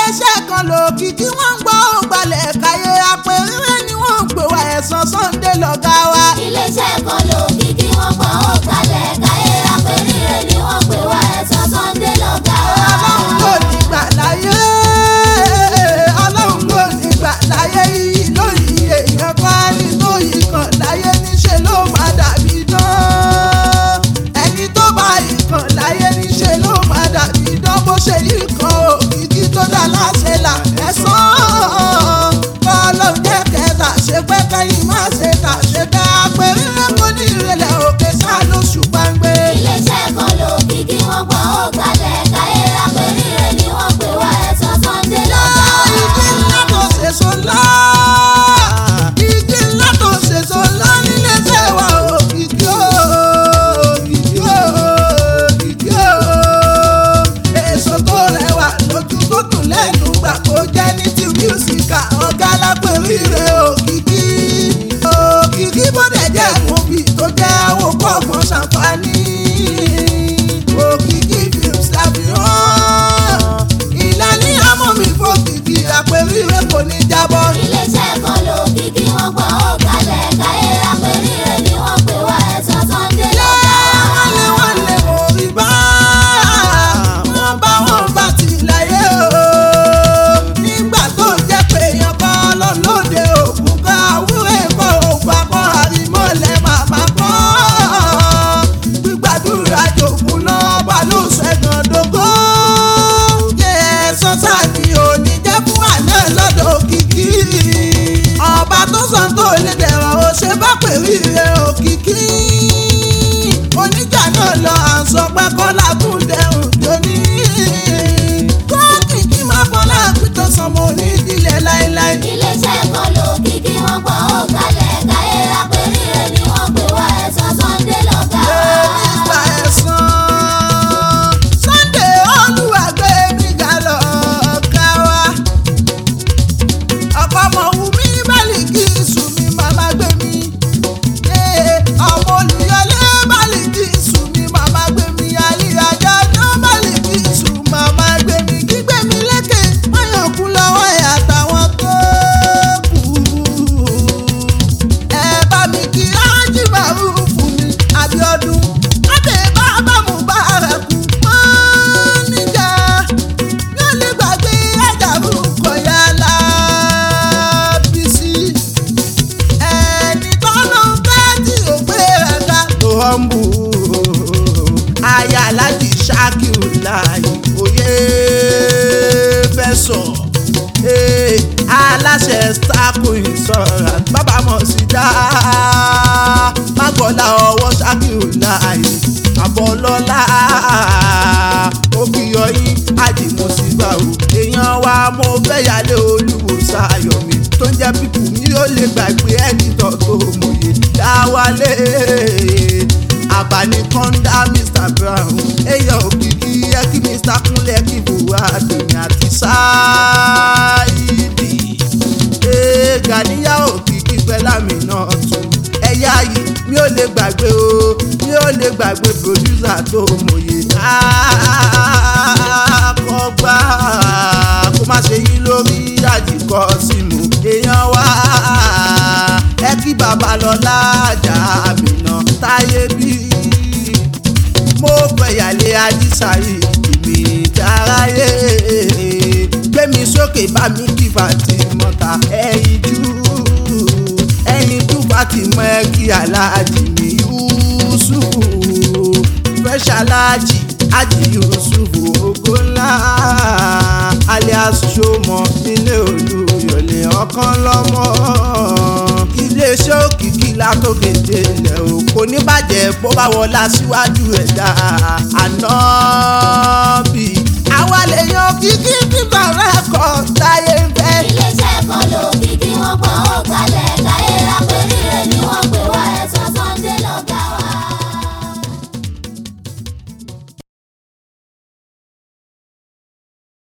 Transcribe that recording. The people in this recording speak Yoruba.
iléeṣẹ́ kan lòkìkí wọ́n ń gbọ́ ògbàlẹ̀ káyé apẹ̀rẹ̀ ni wọ́n ń pè wá ẹ̀sán Sunday lọ́gá wa. iléeṣẹ́ kan lòkìkí wọ́n gbọ́ ó kalẹ̀ káyé apẹ̀rẹ̀ ni wọ́n pè wá ẹ̀sán Sunday lọ́gá wa. ọlọ́run ló ní gbà láyé ọlọ́run ló ní gbà láyé yìí lórí èèyàn kan ní lóyè kan láyé níṣẹ́ ló máa dàbí dán ẹni tó bá ìkan láyé níṣẹ́ ló máa dàbí dán bó ṣe yí kan òkìkí tó dá láṣẹ là ẹ̀sán ọlọ́run jẹ́ kẹta ṣe pẹ́ kẹ́yìn má ṣe tà ṣe ká pẹ̀lú kò ní ìrẹ̀lẹ̀ òkè sá lóṣù gbàngbé. iléeṣẹ́ kan lòkìkí wọ́n gbọ́ ó kalẹ̀ káyé apẹ̀rẹ̀ ni wọ́n pè wá ẹ̀sán Sunday lọ́gá igi ńlá tó ṣèso ńlá igi ńlá tó ṣèso ńlá nílé iṣẹ́ wa òkìkí o òkìkí o òkìkí o èso tó rẹwà lójú tó dùn lẹ́nu gbà kó jẹ́ ní ti mísíkà ọ̀gá lápẹ̀rí rẹ̀ òkìkí òkìkí bọ́dẹ̀ jẹ́ kóbi tó jẹ́ àwòkọ́ ọ̀gbọ́n ṣàǹfààní òkìkí films ṣàfihàn ìlànà àmọ́ mi fòkìkí àpèrí rẹ̀ kò ní jábọ́. iléeṣẹ́ kan lòkìkí wọ́n gbọ́ ó kalẹ̀ káyé apẹ̀rẹ̀ ni wọ́n pè wá ẹ̀sán Sunday lọ́gá wa. wọ́n lé wọ́n lé orí bá wọ́n bá wọn bá ti láyé o. nígbà tó jẹ́ pé èèyàn kọ́ lọ́lọ́dẹ òkú ká wúrẹ́ kọ́ ògbà kọ́ àrímọ́lẹ̀ màmá kọ́. gbígbàdúrà jòkun náà bá ló ṣẹ́gun dógó. yẹ ẹ̀sán sáàbì òní jẹ́ fún àná lọ́dọ̀ òkìkí. ọba tó sàn tó lè dẹ̀rọ̀ ó ṣe bá pèrí rẹ̀ òkìkí oníjà náà lọ àǹsọ pé kọ́lá tún dẹrùn jóní. kóòkì kí máa bọ́lá pító sọmọ onídìílé láéláé. iléeṣẹ́ kan lòkìkí wọ́n gbọ́ ó kalẹ̀ káyé apẹ̀rẹ̀ ni wọ́n pè wá ẹ̀sán Sunday lọ́gá wa. Mínísítà ẹ̀sán Sunday olúwàgbé mi ga lọ ká wa. ọ̀pọ̀ ọmọ wù mí bálíkì sùn mi màmá gbé mi. Ee, ọmọ olùyọlé bálíkì sùn mi màmá gbé mi. àlìyájá tó bálíkì sùn màmá gbé mi. gbígbé mi lékè wọ́n kú lọ́wọ́ ẹ̀ àtàwọn tó kù ẹ bá mi kí ájì bàrú fún mi Abíọ́dún láti bàbá mu bá rẹ kú mọ́ níjà yóò lè gbàgbé ẹ̀dàrú kọ̀yà lábísí ẹni tọ́lọ́ fẹ́ tí ò gbé rẹ̀ ga. tó hànbù aya alájì ṣákìrù láàyè òye fẹ́ sọ ee aláṣẹ starco insurance bàbá mọ̀ sí dá mágbọ́lá ọwọ́ ṣákìrù láàyè àbọ̀lọ́lá ó fi ọyìn àdìmọ̀sígbà o èèyàn wa mo fẹ́ yálé olúwo sáyọ̀mí tó ń jẹ́ pípù mi ó lè gbàgbé ẹ̀dítọ̀ tó mòye dáwálé àbánikọ́ńdá mr brown èèyàn òkìkí ẹ kí mr kúnlẹ̀ kí buhari àti sáìdì ee gàníyà òkìkí pẹ́lámì náà tún ẹ̀yà yìí mi ò lè gbàgbé o mi ò lè gbàgbé pòdúsà tó mòye àkọ́gbà kó má ṣe yí lórí àjìkọ́ símù èèyàn wá ẹ kí babalọ́lá àjà àmìnà táyé bí mo fẹ̀yàlé ajísàyè ìmì ìdáráyé gbẹ̀mí sókè bá mi kí Fatimota ẹ̀yìn jú ẹ̀yìn jú Fatima ẹ̀ kí aláàjì mi Yusufu fresh aláàjì ájì Yusufu ògo ńlá alias Ṣọmọ nílé Olúyọ̀lé ọ̀kan lọ́mọ iléeṣẹ́ òkìkí látòkè délẹ̀ o kò ní bàjẹ́ bó bá wọlá síwájú ẹ̀dá ànábì àwa lèèyàn òkìkí bíbá rẹ̀ kọ́ táyé ń fẹ́. iléeṣẹ́ kan ló